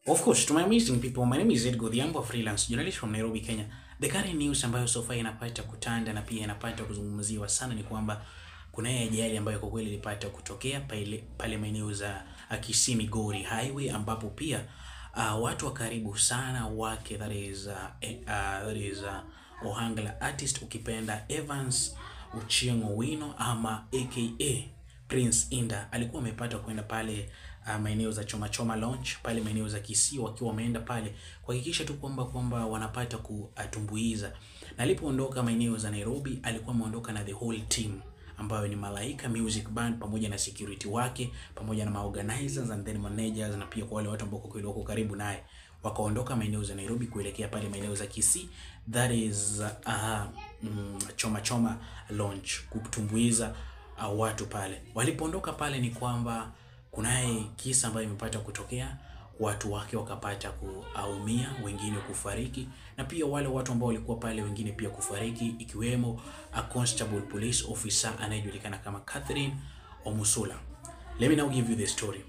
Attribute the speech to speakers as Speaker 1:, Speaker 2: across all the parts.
Speaker 1: Of course, to my amazing people, my name is Ed Godhiambo, freelance journalist from Nairobi, Kenya. The current news ambayo so far inapata kutanda na pia inapata kuzungumziwa sana ni kwamba kuna hii ajali ambayo kwa kweli ilipata kutokea pale, pale maeneo za uh, Kisii Migori Highway ambapo pia uh, watu wa karibu sana wake that is uh, eh, uh, that is uh, Ohangla artist ukipenda Evans Ochieng Owino ama aka Prince Inda alikuwa amepata kwenda pale uh, maeneo za Choma Choma Launch pale maeneo za Kisii, wakiwa wameenda pale kuhakikisha tu kwamba kwamba wanapata kutumbuiza, na alipoondoka maeneo za Nairobi alikuwa ameondoka na the whole team ambayo ni Malaika Music Band pamoja na security wake pamoja na maorganizers and then managers na pia kwa wale watu ambao kwa kweli wako karibu naye wakaondoka maeneo za Nairobi kuelekea pale maeneo za Kisii that is uh, mm, Choma Choma Launch kutumbuiza uh, watu pale. Walipoondoka pale ni kwamba kunaye kisa ambayo imepata kutokea, watu wake wakapata kuumia, wengine kufariki, na pia wale watu ambao walikuwa pale wengine pia kufariki, ikiwemo a constable police officer anayejulikana kama Catherine Omusula. Let me now give you the story.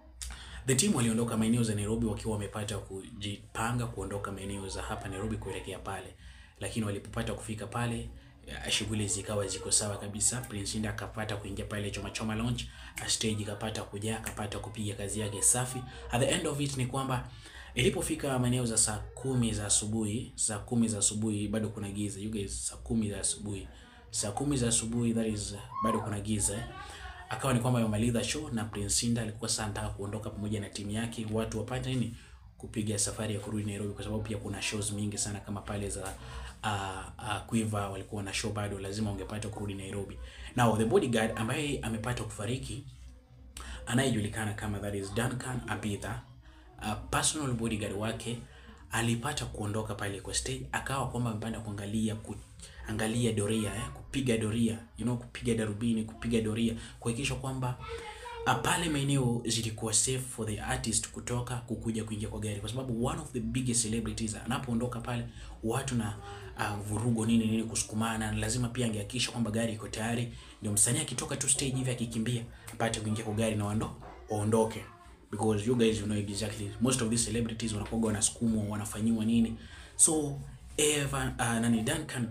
Speaker 1: The team waliondoka maeneo za Nairobi wakiwa wamepata kujipanga kuondoka maeneo za hapa Nairobi kuelekea pale, lakini walipopata kufika pale ya, shughuli zikawa ziko sawa kabisa. Prince Inda akapata kuingia pale Choma Choma Lounge, stage ikapata kujaa, akapata kupiga kazi yake safi. At the end of it ni kwamba ilipofika maeneo za saa kumi za asubuhi, saa kumi za asubuhi bado kuna giza. You guys, saa kumi za asubuhi, saa kumi za asubuhi, that is bado kuna giza eh? Akawa ni kwamba yamaliza show na Prince Inda alikuwa sasa anataka kuondoka pamoja na timu yake, watu wapate nini kupiga safari ya kurudi Nairobi, kwa sababu pia kuna shows mingi sana kama pale za uh, uh, Quiver walikuwa na show bado, lazima ungepata kurudi Nairobi. Now the bodyguard ambaye amepata kufariki anayejulikana kama that is Duncan Abitha, uh, personal bodyguard wake alipata kuondoka pale kwa stage, akawa kwamba amepanda kuangalia kuangalia doria eh, kupiga doria you know, kupiga darubini, kupiga doria kuhakikisha kwamba uh, pale maeneo zilikuwa safe for the artist kutoka kukuja kuingia kwa gari, kwa sababu one of the biggest celebrities anapoondoka pale watu na uh, vurugo nini nini kusukumana, lazima pia angehakikisha kwamba gari iko tayari, ndio msanii akitoka tu stage hivi akikimbia apate kuingia kwa gari na wando waondoke, because you guys you know exactly most of these celebrities wanakuwa wanasukumwa wanafanyiwa nini, so Eva uh, nani Duncan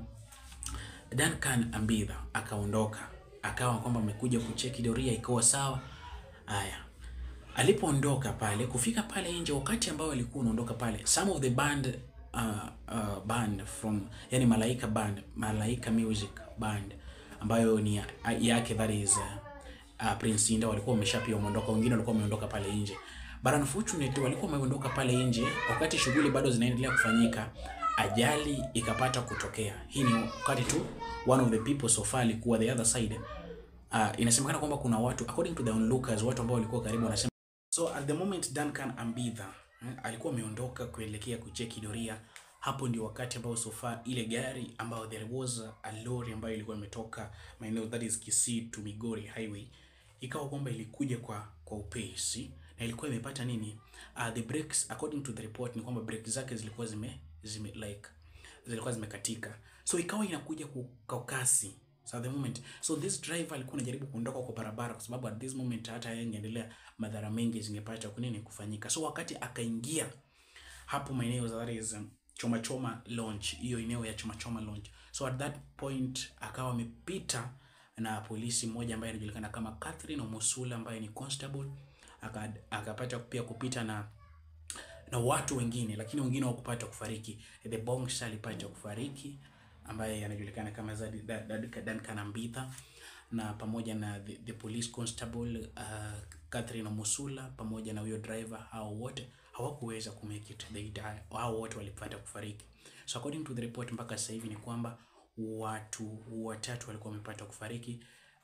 Speaker 1: Duncan Ambitha akaondoka akawa kwamba amekuja kucheki doria ikawa sawa. Haya, alipoondoka pale, kufika pale nje, wakati ambao alikuwa unaondoka pale, some of the band uh, uh, band from yani Malaika band, Malaika Music Band ambayo ni yake that is uh, uh, Prince Inda walikuwa wameshapia wameondoka, wengine walikuwa wameondoka pale nje, but unfortunately walikuwa wameondoka pale nje wakati shughuli bado zinaendelea kufanyika, ajali ikapata kutokea. Hii ni wakati tu one of the people so far alikuwa the other side. Uh, inasemekana kwamba kuna watu according to the onlookers, watu ambao walikuwa karibu wanasema, so at the moment Duncan Ambitha eh, alikuwa ameondoka kuelekea kucheki doria. Hapo ndio wakati ambao so far ile gari ambayo there was a lorry ambayo ilikuwa imetoka maeneo that is Kisii to Migori highway ikawa kwamba ilikuja kwa kwa upesi na ilikuwa imepata nini, uh, the brakes according to the report ni kwamba brakes zake zilikuwa zime zime like zilikuwa zimekatika, so ikawa inakuja kwa kasi so at the moment so this driver alikuwa anajaribu kuondoka kwa barabara, kwa sababu at this moment hata yeye ingeendelea, madhara mengi zingepata kunini kufanyika. So wakati akaingia hapo maeneo za that is Choma Choma Launch, hiyo eneo ya Choma Choma Launch, so at that point akawa amepita na polisi mmoja ambaye anajulikana kama Catherine Omusula ambaye ni constable, akapata pia kupita na na watu wengine, lakini wengine hawakupata kufariki. The Bongsha alipata kufariki ambaye anajulikana kama Duncan Ambitha na pamoja na the, the police constable uh, Catherine Omusula pamoja na huyo driver, hao wote hawakuweza ku make it, they die, hao wote walipata kufariki. So according to the report mpaka sasa hivi ni kwamba watu watatu walikuwa wamepata kufariki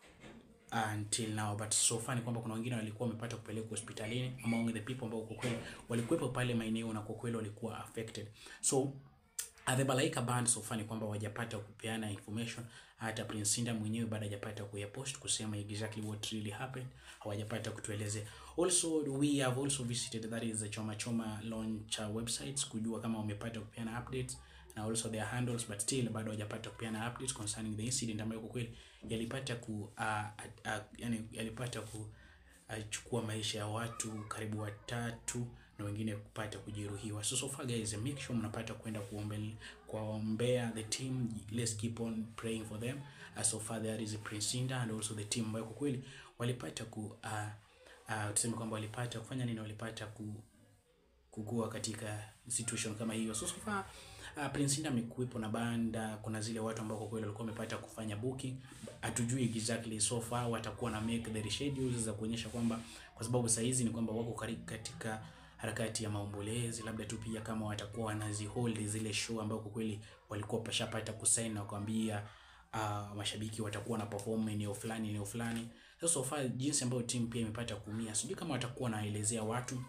Speaker 1: until now but so far ni kwamba kuna wengine walikuwa wamepata kupelekwa hospitalini among the people ambao kwa kweli walikuwepo pale maeneo na kwa kweli walikuwa affected. So the Malaika band so far ni kwamba wajapata kupeana information. Hata Prince Inda mwenyewe bado hajapata kuyapost kusema exactly what really happened, hawajapata kutuelezea. Also we have also visited that is the Choma Choma launch websites kujua kama wamepata kupeana updates na also their handles but still bado hawajapata kupeana updates concerning the incident ambayo kwa kweli yalipata ku uh, uh, yani yalipata ku uh, chukua maisha ya watu karibu watatu na wengine kupata kujeruhiwa. So so far guys, make sure mnapata kwenda kuombea kuombea the team. Let's keep on praying for them. Uh, so far there is Prince Indah and also the team ambayo kwa kweli walipata ku uh, uh, tuseme kwamba walipata kufanya nini, walipata ku kukua katika situation kama hiyo. So so far uh, Prince Indah amekuwepo na banda, kuna zile watu ambao kwa kweli walikuwa wamepata kufanya booking, hatujui exactly so far watakuwa na make the schedules za kuonyesha kwamba, kwa sababu saa hizi ni kwamba wako karibu katika harakati ya maombolezi, labda tu pia kama watakuwa wanazihold zile show ambao kwa kweli walikuwa pashapata kusign na kuambia uh, mashabiki watakuwa na perform eneo fulani eneo fulani. So so far jinsi ambayo timu pia imepata kuumia, sijui kama watakuwa wanaelezea watu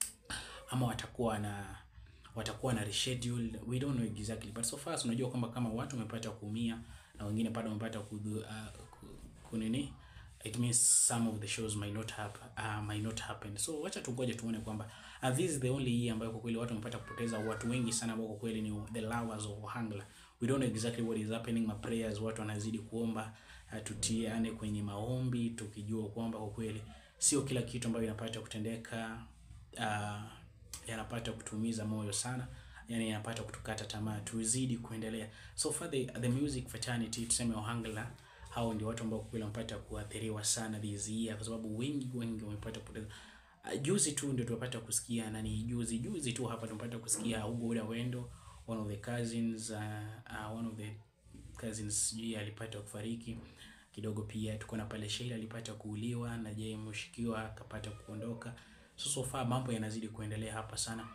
Speaker 1: ama watakuwa na watakuwa na reschedule, we don't know exactly, but so far tunajua kwamba kama watu wamepata kuumia na wengine bado wamepata ku, uh, ku, kunini it means some of the shows might not happen, uh, might not happen. So wacha tungoje tuone kwamba uh, this is the only year ambayo kwa kweli watu wamepata kupoteza watu wengi sana ambao kwa kweli ni the lovers of Ohangla. We don't know exactly what is happening. My prayers, watu wanazidi kuomba uh, tutiane kwenye maombi tukijua kwamba kwa kweli sio kila kitu ambayo inapata kutendeka uh, yanapata kutumiza moyo sana, yani yanapata kutukata tamaa, tuzidi kuendelea. So far the, the music fraternity tuseme Ohangla, hao ndio watu ambao kweli wamepata kuathiriwa sana this year, kwa sababu wengi wengi wamepata kupoteza. Uh, juzi tu ndio tumepata kusikia nani, juzi juzi tu hapa tumepata kusikia Hugo Uda Wendo, one of the cousins uh, uh, one of the cousins sijui alipata kufariki kidogo. Pia tuko na pale Sheila alipata kuuliwa na je mshikiwa akapata kuondoka. So so far mambo yanazidi kuendelea hapa sana.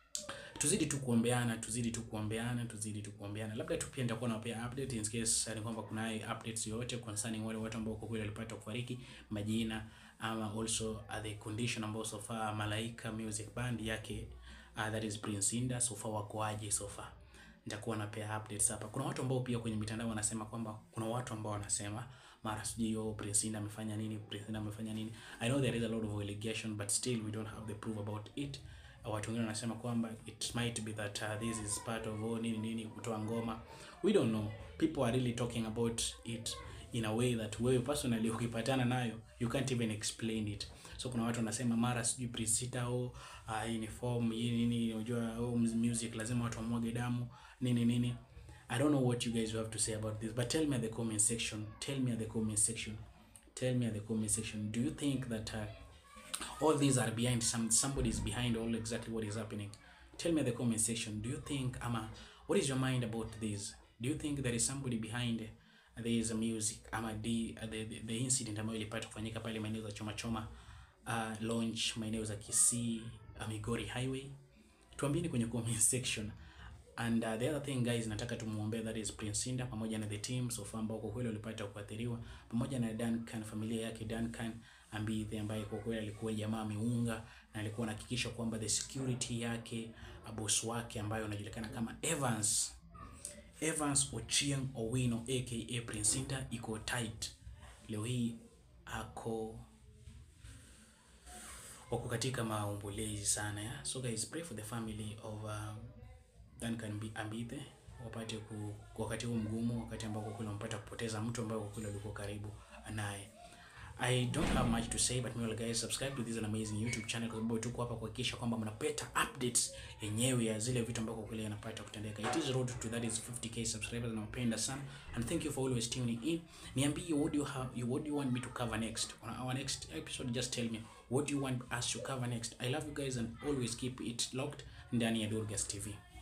Speaker 1: Tuzidi tu kuombeana, tuzidi tu kuombeana, tuzidi tu kuombeana. Labda tu pia nitakuwa nawapea update in case ni kwamba kuna updates yoyote concerning wale watu ambao kwa kweli walipata kufariki, majina ama also uh, the condition ambao so far Malaika Music Band yake uh, that is Prince Indah so far wako aje so far. Nitakuwa napea updates hapa. Kuna watu ambao pia kwenye mitandao wanasema kwamba kuna watu ambao wanasema mara sijui oh, Prince Indah amefanya nini, Prince Indah amefanya nini. I know there is a lot of allegation but still we don't have the proof about it. Uh, watu wengine wanasema kwamba it might be that uh, this is part of oh, nini nini kutoa ngoma. We don't know. People are really talking about it in a way that wewe personally ukipatana nayo you can't even explain it. So kuna watu wanasema mara sijui Prince Indah oh, uh, hii ni form hii nini, unajua oh, music lazima watu wamwage damu nini nini. I don't know what you guys have to say about this, but tell me at the comment section. Tell me at the comment section. Tell me at the comment section. Do you think that uh, all these are behind some somebody is behind all exactly what is happening? Tell me at the comment section. Do you think ama what is your mind about this? Do you think there is somebody behind uh, this music ama the, uh, the, the, the incident ambayo ilipata kufanyika pale maeneo za Choma Choma uh, launch maeneo za Kisii uh, Migori Highway? Tuambieni kwenye comment section. And uh, the other thing guys, nataka tumuombee that is Prince Indah pamoja na the team so far ambao kwa kweli walipata kuathiriwa pamoja na Duncan, familia yake Duncan Ambithe ambaye kwa kweli alikuwa jamaa ameunga na alikuwa anahakikisha kwamba the security yake boss wake ambaye anajulikana kama Evans Evans Ochieng Owino aka Prince Indah iko tight. Leo hii ako wako katika maombolezi sana ya. So guys pray for the family of uh, Duncan Ambithe wapate ku, wakati huu mgumu, wakati ambao kwa kweli wamepata kupoteza mtu ambaye kwa kweli alikuwa karibu naye. I don't have much to say but meanwhile guys subscribe to this an amazing YouTube channel kwa sababu tuko hapa kuhakikisha kwamba mnapata updates yenyewe ya zile vitu ambavyo kwa kweli yanapata kutendeka. It is road to that is 50k subscribers na napenda sana and thank you for always tuning in. Niambie what do you have what do you want me to cover next on our next episode just tell me what do you want us to cover next. I love you guys and always keep it locked ndani ya Durgas TV.